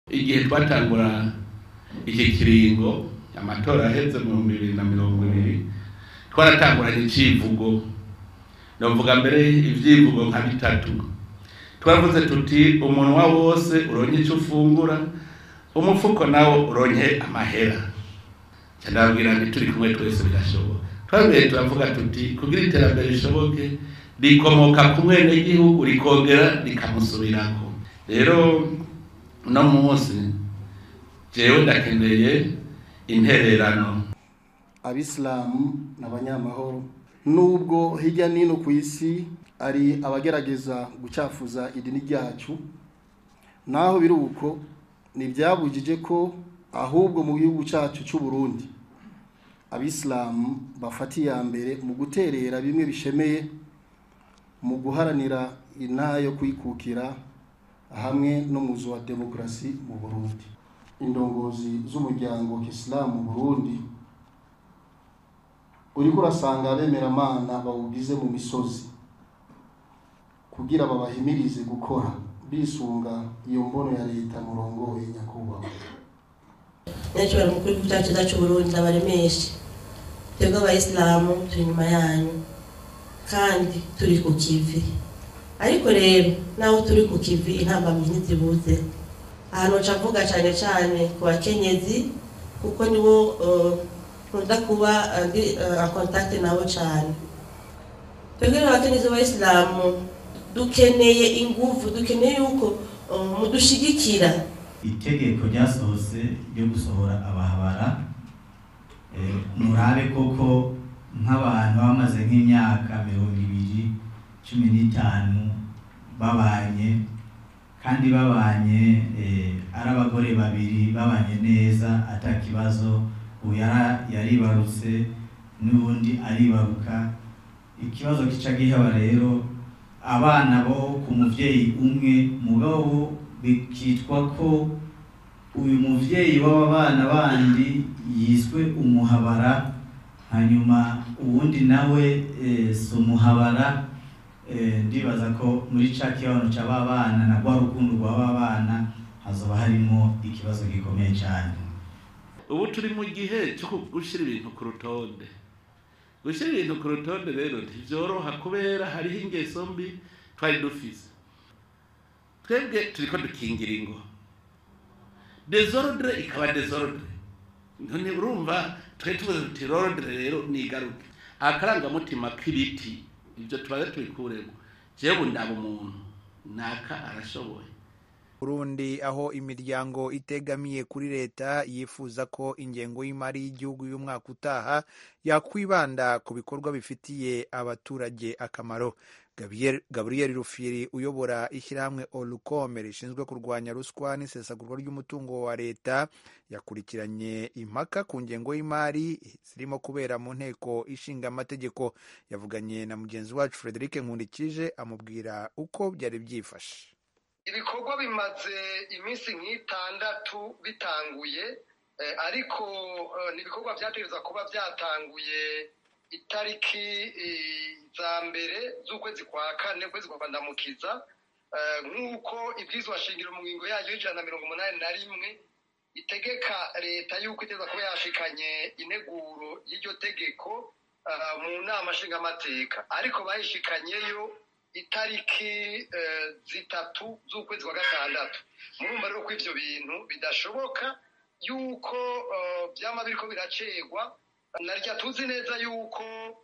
igihe twatangura iki kiringo amatora aheze mu bihumbi bibiri na mirongo ibiri twaratanguranye icivugo novuga mbere ivyivugo nka bitatu twaravuze tuti umunwa wose uronke ico ufungura umufuko nawo uronke amahera ndababwira nti turi kumwe twese birashoboka twabwiye turavuga tuti kugira iterambere rishoboke rikomoka ku mwenegihugu rikongera rikamusubirako rero uno munsi jewe ndakeneye intererano abisilamu ni abanyamahoro nubwo hirya n'ino ku isi ari abagerageza gucafuza idini ryacu naho biri uko ntibyabujije ko ahubwo mu gihugu cyacu cy'u Burundi abisilamu bafata iya mbere mu guterera bimwe bishemeye mu guharanira intara yo kwikukira hamwe n'umuzo wa demokarasi mu Burundi indongozi z'umuryango kisilamu mu Burundi uriko urasanga abemeramana bawugize mu misozi kugira babahimirize gukora bisunga iyo mbono ya leta murongoye nyakubahwa nyacubahwa mukuru w'igihugu cyacu cyacu Burundi abaremeshe twebwe abayisilamu turi inyuma yanyu kandi turi ku kivi ariko rero naho turi ku kivi intambamyi ntizibuze ahantu nca mvuga cyane cyane ku bakenyezi kuko nibo nkunda kuba ndi kontakite nabo cyane twebwe abakenyezi b'abayisilamu dukeneye ingufu dukeneye yuko mudushigikira itegeko ryasohotse ryo gusohora abahabara murabe koko nk'abantu bamaze nk'imyaka mirongo ibiri cumi n'itanu babanye kandi babanye ari abagore babiri babanye neza atakibazo ubu yaribarutse n'ubundi aribaruka ikibazo kica gihaba rero abana bo ku muvyeyi umwe mugabo bikitwa ko uyu muvyeyi w'aba bana bandi yiswe umuhabara hanyuma uwundi nawe si umuhabara ndibaza ko muri ca kibazo c'aba bana na rwa rukundo rw'aba bana hazoba harimo ikibazo gikomeye cyane ubu turi mu gihe cyo gushyira ibintu ku rutonde gushyira ibintu ku rutonde rero ntibyoroha kubera hariho ingeso mbi twari dufise twebwe turi ko dukingira ingo desordre ikaba desordre none urumva twari tuvuze tuti rodre rero nigaruke akarangamutima k'ibiti ibyo tubaze tubikuremo jewe ndaba umuntu naka arashoboye Burundi aho imiryango itegamiye kuri leta yifuza ko ingengo y'imari y'igihugu y'umwaka utaha yakwibanda ku bikorwa bifitiye abaturage akamaro gabriel rufiri uyobora ishyirahamwe olukome rishinzwe kurwanya ruswa n'isesagurwa ry'umutungo wa leta yakurikiranye impaka ku ngengo y'imari zirimo kubera mu nteko ishinga amategeko yavuganye na mugenzi wacu frederic nkundikije amubwira uko byari byifashe ibikorwa bimaze iminsi nk'itandatu bitanguye ariko ni ibikorwa byategereza kuba byatanguye itariki za mbere z'ukwezi kwa kane ukwezi kwa ndamukiza nk'uko ibyizwa shingiro mu ngingo yayo y'ijana na mirongo umunani na rimwe itegeka leta y'uko iteza kuba yashikanye ineguro y'iryo tegeko mu nama nshingamateka ariko bayishikanyeyo itariki zitatu z'ukwezi kwa gatandatu murumva rero ko ibyo bintu bidashoboka yuko byaba biriko biracegwa narya tuzi neza yuko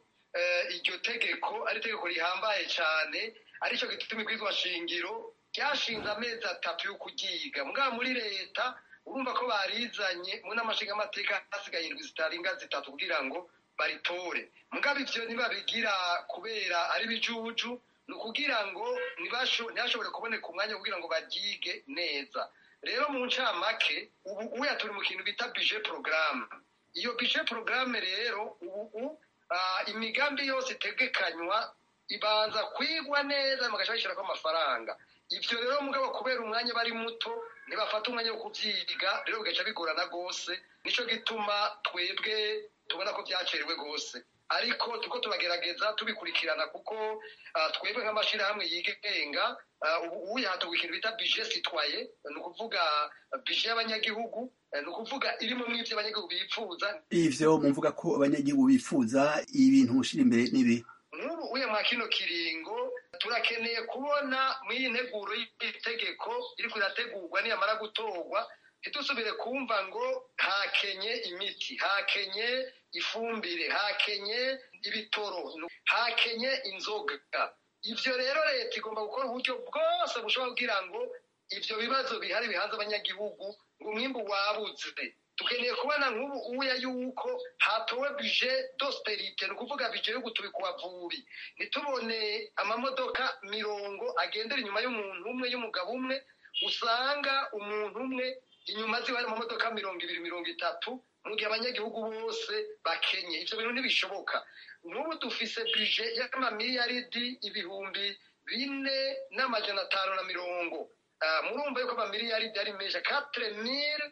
iryo tegeko ari itegeko rihambaye cyane aricyo gituma ibwizwa shingiro ryashinze amezi atatu yo kuryiga mbwa muri leta urumva ko barizanye mu nama nshingamateka hasigaye indwi zitarenga zitatu kugira ngo baritore mugabo ivyo ntibabigira kubera ari bijuju ni ukugira ngo ntihashobore kuboneka umwanya wo kugira ngo baryige neza rero mu ncamake ubu uya turi mu kintu bita bije porogaramu iyo bije porogaramu rero ubu imigambi yose itegekanywa ibanza kwigwa neza bagaca bashyirako amafaranga ibyo rero mugabo kubera umwanya bari muto ntibafata umwanya wo kubyiga rero bigaca bigorana rwose nicyo gituma twebwe tubona ko byacerewe rwose ariko turiko turagerageza tubikurikirana kuko twebwe nk'amashyirahamwe yigenga ubu uyahatogwa ikintu bita bije sitwaye ni ukuvuga bije y'abanyagihugu ni ukuvuga irimo mw'ivyo abanyagihugu bifuza ivyo mumvuga ko abanyagihugu bifuza ibintu mushira imbere n'ibi nk'ubu uye mwa kino kiringo turakeneye kubona mw'iyi nteguro y'itegeko iriko irategurwa niyamara gutorwa ntidusubire kumva ngo hakenye imiti hakenye ifumbire hakenye ibitoro hakenye inzoga ivyo rero leta igomba gukora uburyo bwose bushobora kugira ngo ivyo bibazo bihari bihanze abanyagihugu ngo umwimbu wabuze dukeneye kubona nk'ubu uya yuko hatowe bije dosperite ni ukuvuga bije yo gutubika ubavubi ntitubone amamodoka mirongo agendera inyuma y'umuntu umwe y'umugabo umwe usanga umuntu umwe inyuma ziba hari amamodoka mirongo ibiri mirongo itatu mu gihe abanyagihugu bose bakenye ivyo bintu ntibishoboka nk'ubu dufise bije y'amamiliyaridi ibihumbi bine n'amajana atanu na mirongo murumva yuko amamiliyaridi ari menshi quatre mille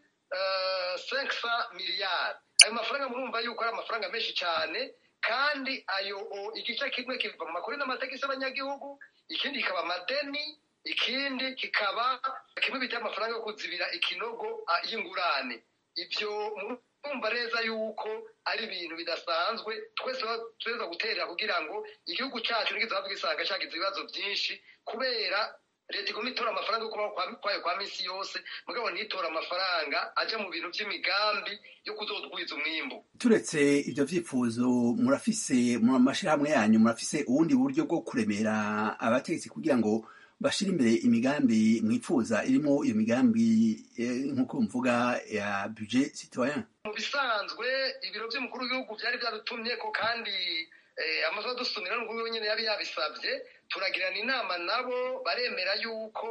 senkisa miliyari ayo mafaranga murumva yuko ari amafaranga menshi cyane kandi ayo igice kimwe kiva mu makuru n'amategeko y'abanyagihugu ikindi kikaba amadeni ikindi kikaba kimwe bita amafaranga yo kuzibira ikinogo y'ingurane ibyo murumva neza yuko ari ibintu bidasanzwe twese tuza guterera kugira ngo igihugu cyacu ntikizahabwe gisanga cyagize ibibazo byinshi kubera leta igomba itora amafaranga yo kubaho kwayo kwa minsi yose mugabo ntitora amafaranga ajya mu bintu by'imigambi yo kuzodwiza umwimbu turetse ibyo vyifuzo murafise mu mashirahamwe yanyu murafise ubundi buryo bwo kuremera abategetsi kugira ngo bashira imbere imigambi mwifuza irimo iyo migambi nk'uko mvuga ya budget citoyen mu bisanzwe ibiro by'umukuru w'igihugu byari byadutumye ko kandi amazu adusumira n'ubwo nyine yari yabisabye turagirana inama nabo baremera yuko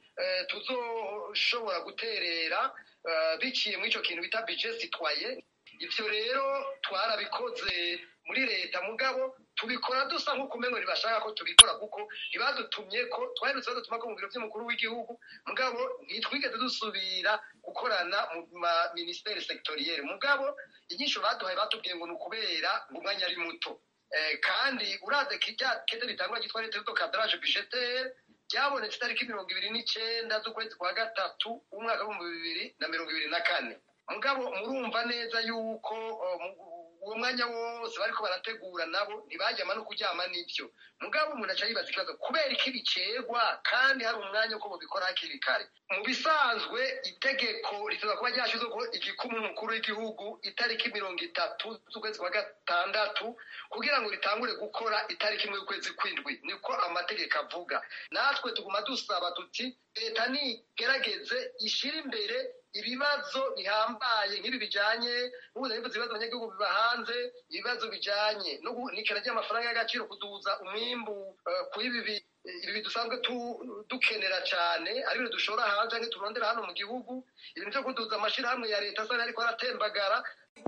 tuzoshobora guterera biciye muri icyo kintu bita bije sitwaye ibyo rero twarabikoze muri leta mugabo tubikora dusa nk'uko umengo ntibashaka ko tubikora kuko ntibadutumye ko twaherutse badutuma ko mu biro by'umukuru w'igihugu mugabo ntitwigeze dusubira gukorana mu ma minisiteri segitoriyeri mugabo inyisho baduhaye batubwiye ngo ni ukubera ngo umwanya ari muto kandi uraze kirya kete ritangwa ryitwa leta y'uto kadrage budgetaire ryabonetse itariki mirongo ibiri n'icenda z'ukwezi kwa gatatu umwaka w'ibihumbi bibiri na mirongo ibiri na kane mugabo murumva neza yuko uwo mwanya wose bariko barategura nabo ntibajyama no kuryama n'ivyo mugabo umuntu aca yibaza ikibazo kubera iki bicegwa kandi hari umwanya uko bobikora hakiri kare mu bisanzwe itegeko rituza kuba ryashizweho igikumu umukuru w'igihugu itariki mirongo itatu z'ukwezi kwa gatandatu kugira ngo ritangure gukora itariki imwe y'ukwezi kw'indwi niko amategeko avuga natwe tuguma dusaba tuti leta nigerageze ishire imbere ibibazo bihambaye nk'ibi bijanye n'ubuza n'ibibazo ibibazo abanyagihugu biba hanze ibibazo bijanye n'ikena ry'amafaranga y'agaciro kuduza umwimbu kuri ibi ibi dusanzwe dukenera cyane ari ibintu dushora hanze canke turondera hano mu gihugu ibintu vyo kuduza amashirahamwe ya leta asa ariko aratembagara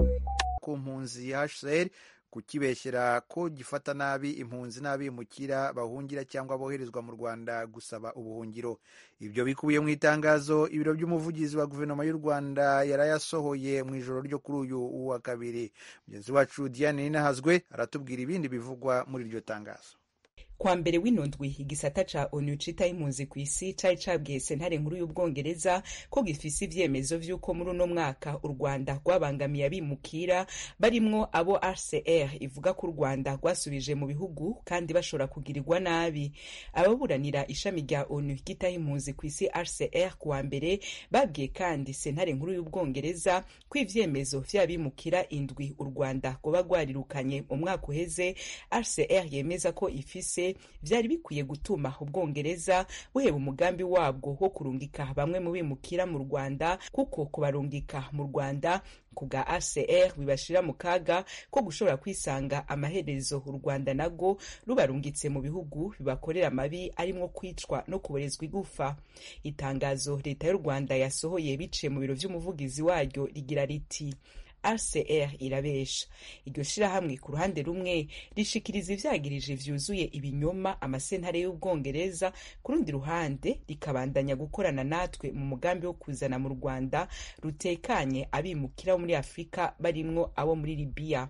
ku mpunzi HCR kukibeshyera ko gifata nabi impunzi n'abimukira bahungira cyangwa boherezwa mu Rwanda gusaba ubuhungiro ibyo bikubiye mu itangazo ibiro by'umuvugizi wa guverinoma y'u Rwanda yarayasohoye mu ijoro ryo kuri uyu wa kabiri mugenzi wacu Diane Ninahazwe aratubwira ibindi bivugwa muri iryo tangazo kwa mbere w'inondwi igisata ca onu citaho impunzi ku isi cari cabwiye sentare nkuru y'ubwongereza ko gifise ivyemezo vy'uko muri uno mwaka u rwanda rwabangamiye abimukira barimwo abo rcr ivuga ko u rwanda rwasubije mu bihugu kandi bashobora kugirirwa nabi ababuranira ishami rya onu ryitaho impunzi ku isi rcr kuwa mbere babwiye kandi sentare nkuru y'ubwongereza ko ivyemezo vy'abimukira indwi u rwanda rwoba rwarirukanye mu mwaka uheze rcr yemeza ko ifise vyari bikwiye gutuma ubwongereza buheba umugambi wabwo wo kurungika bamwe mu bimukira mu rwanda kuko kubarungika mu rwanda ku bwa acr bibashira mu kaga ko gushobora kwisanga amaherezo u rwanda nago rubarungitse mu bihugu bibakorera amabi arimwo kwicwa no kuborezwa igufa itangazo leta y'u rwanda yasohoye biciye mu biro vy'umuvugizi waryo rigira riti rcr irabesha iryo shirahamwe ku ruhande rumwe rishikiriza ivyagirije vyuzuye ibinyoma amasentare y'ubwongereza ku rundi ruhande rikabandanya gukorana natwe mu mugambi wo kuzana mu rwanda rutekanye abimukira bo muri afurika barimwo abo muri libiya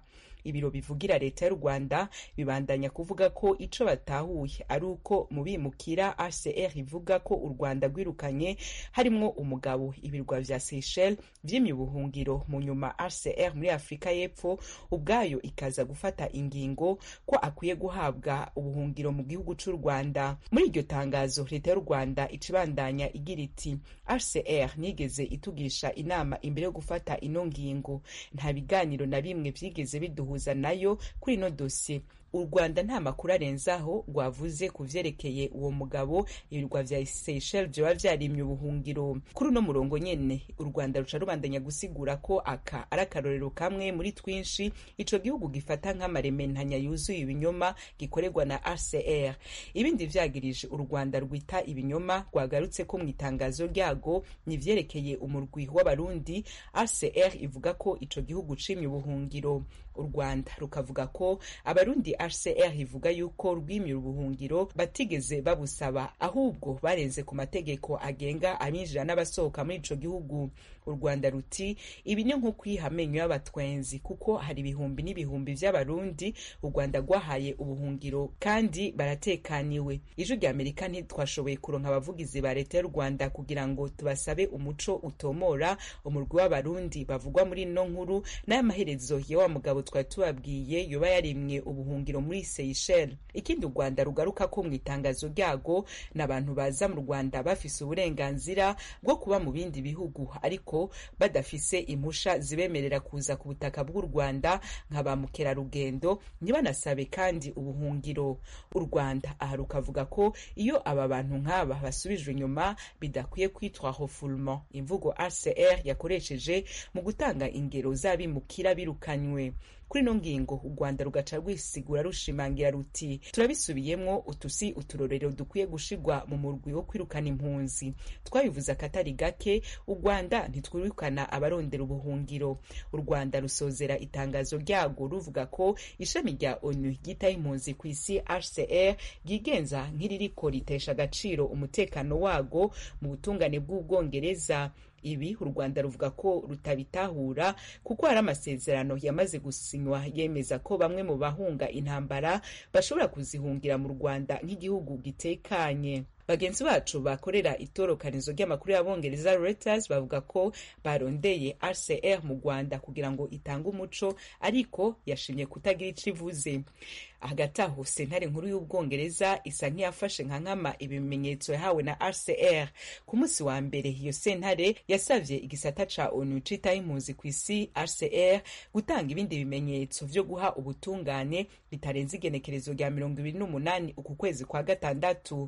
ibiro bivugira leta y'u rwanda bibandanya kuvuga ko ico batahuye ari uko mu bimukira hcr ivuga ko u rwanda rwirukanye harimwo umugabo ibirwa vya seychelles vyimye ubuhungiro mu nyuma hcr muri afurika y'epfo ubwayo ikaza gufata ingingo ko akwiye guhabwa ubuhungiro mu gihugu c'u rwanda muri iryo tangazo leta y'u rwanda icibandanya igira iti hcr nigeze itugisha inama imbere yo gufata ino ngingo nta biganiro na bimwe vyigeze biduhuza nayo kuri ino dosiye u rwanda nta makuru arenzaho rwavuze ku vyerekeye uwo mugabo ibirwa vya seychelles vyoba vyarimye ubuhungiro kuri uno murongo nyene u rwanda ruca rubandanya gusigura ko aka ari akarorero kamwe muri twinshi ico gihugu gifata nk'amarementanya yuzuye ibinyoma gikorerwa na hcr ibindi vyagirije u rwanda rwita ibinyoma rwagarutse ko mu itangazo ryago ni vyerekeye umurwi w'abarundi hcr ivuga ko ico gihugu cimye ubuhungiro u rwanda rukavuga ko abarundi hcr ivuga yuko rwimira ubuhungiro batigeze babusaba ahubwo barenze ku mategeko agenga abinjira n'abasohoka muri ico gihugu u rwanda ruti ibi ni nko kwiha amenyo y'abatwenzi kuko hari ibihumbi n'ibihumbi vy'abarundi u rwanda rwahaye ubuhungiro kandi baratekaniwe ijwi rya amerika ntitwashoboye kuronka abavugizi ba leta y'u rwanda kugira ngo tubasabe umuco utomora umurwi w'abarundi bavugwa muri ino nkuru n'ay'amaherezo ya wa mugabo twari tubabwiye yoba yarimwe ubuhungiro muri Seychelles ikindi u Rwanda rugaruka ko mu itangazo ryago n'abantu baza mu Rwanda bafise uburenganzira bwo kuba mu bindi bihugu ariko badafise impusha zibemerera kuza ku butaka bw'u Rwanda nka ba mukerarugendo ntibanasabe kandi ubuhungiro u Rwanda aha rukavuga ko iyo aba bantu nk'aba basubijwe inyuma bidakwiye kwitwa refoulement imvugo HCR yakoresheje mu gutanga ingero z'abimukira birukanywe kuri ino ngingo u rwanda rugaca rwisigura rushimangira ruti turabisubiyemwo utusi uturorero dukwiye gushirwa mu murwi wo kwirukana impunzi twabivuze akatari gake u rwanda ntitwirukana abarondera ubuhungiro u rwanda rusozera itangazo ryago ruvuga ko ishami rya onu ryitaho impunzi ku isi hcr ryigenza nk'iririko ritesha agaciro umutekano wago mu butungane bw'ubwongereza ibi u rwanda ruvuga ko rutabitahura kuko hari amasezerano yamaze gusinywa yemeza ko bamwe mu bahunga intambara bashobora kuzihungira mu rwanda nk'igihugu gitekanye bagenzi bacu bakorera itorokanizo ry'amakuru y'abongereza Reuters bavuga ko barondeye RCR mu Rwanda kugira ngo itange umuco ariko yashimye kutagira ico ivuze hagati aho sentare nkuru y'ubwongereza isa nk'iyafashe nka nkama ibimenyetso yahawe na RCR ku munsi wa mbere iyo sentare yasavye igisata ca ONU citaho impunzi ku isi RCR gutanga ibindi bimenyetso vyo guha ubutungane bitarenze igenekerezo rya mirongo ibiri n'umunani uku kwezi kwa gatandatu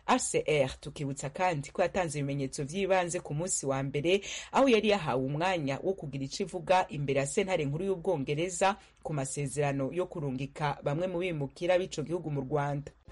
RCR tukibutsa kandi ko yatanze ibimenyetso vy'ibanze ku munsi wa mbere aho yari yahawe umwanya wo kugira ico ivuga imbere ya sentare nkuru y'ubwongereza ku masezerano yo kurungika bamwe mu bimukira b'ico gihugu mu Rwanda